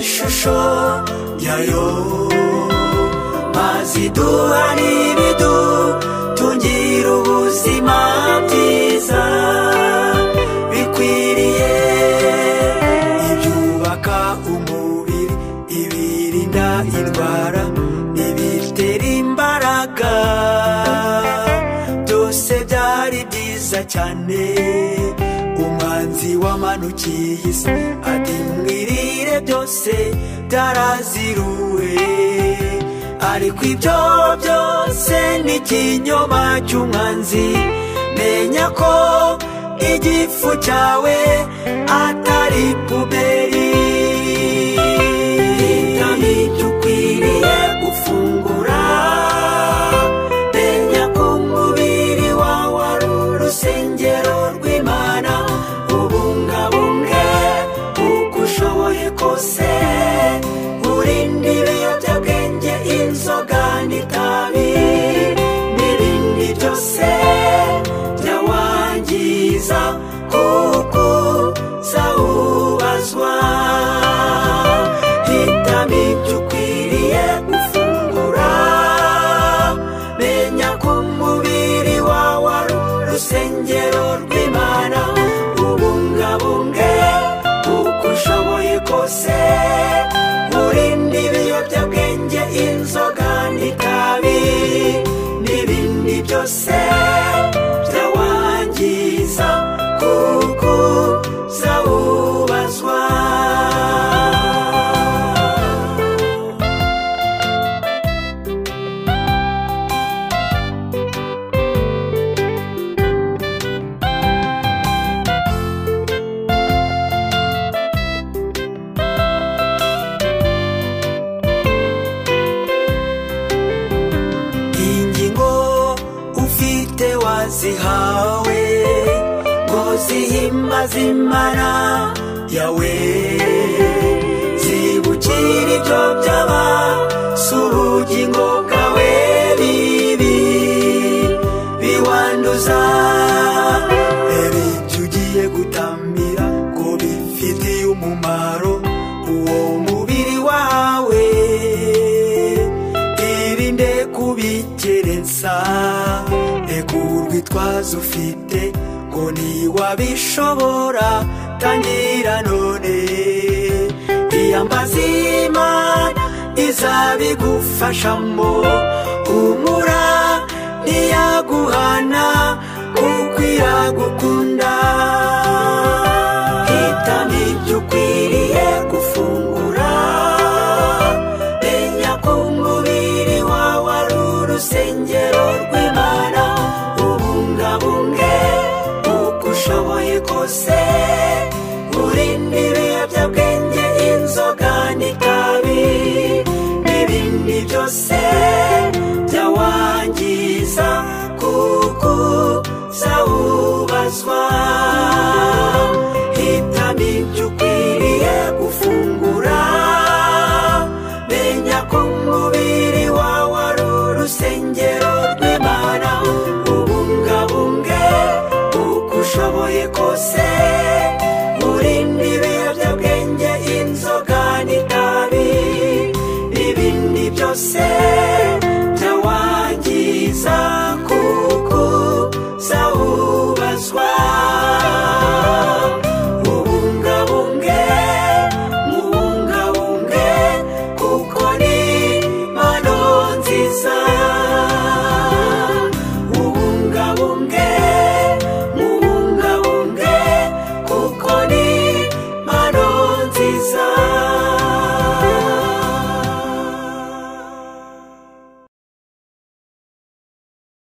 amashusho yayo mazi duha n'ibidutungira ubuzima bwiza bikwiriye ibyubaka umubiri ibirinda indwara ibitera imbaraga byose byari byiza cyane umwanzi wamanukiye isi ati mwirire byose byaraziruwe ariko ibyo byose ni ikinyoma cy'umwanzi menya ko igifu cyawe atari puberi hitamo ibyo ukwiriye gufungura menya ko umubiri wawe ari urusengero rw'imana ubungabunge uko ushoboye kose urinde ibiyobyabwenge inzoga n'itabi n'ibindi byose byawangiza kuko zawubazwa hitamo ibyo ukwiriye gufungura menya ko umubiri wawe ari urusengero rw'imana ubungabunge uko ushoboye kose urinde ibiyobyabwenge inzoga n'itabi n'ibindi byose byawangiza kuko zawubazwa ingingo ufite wazihawe ngo zihimba zimana yawe zibukira ibyo byaba si ubugingo bwawe bibi biwanduza reba ibyo ugiye gutamira ngo bifitiye umumaro uwo mubiri wawe irinde kubikerensa reka urwitwazo ufite ngo ntiwabishobora tangira none iyambaza imana izabigufashamo humura ntiyaguhana kuko iragukurikira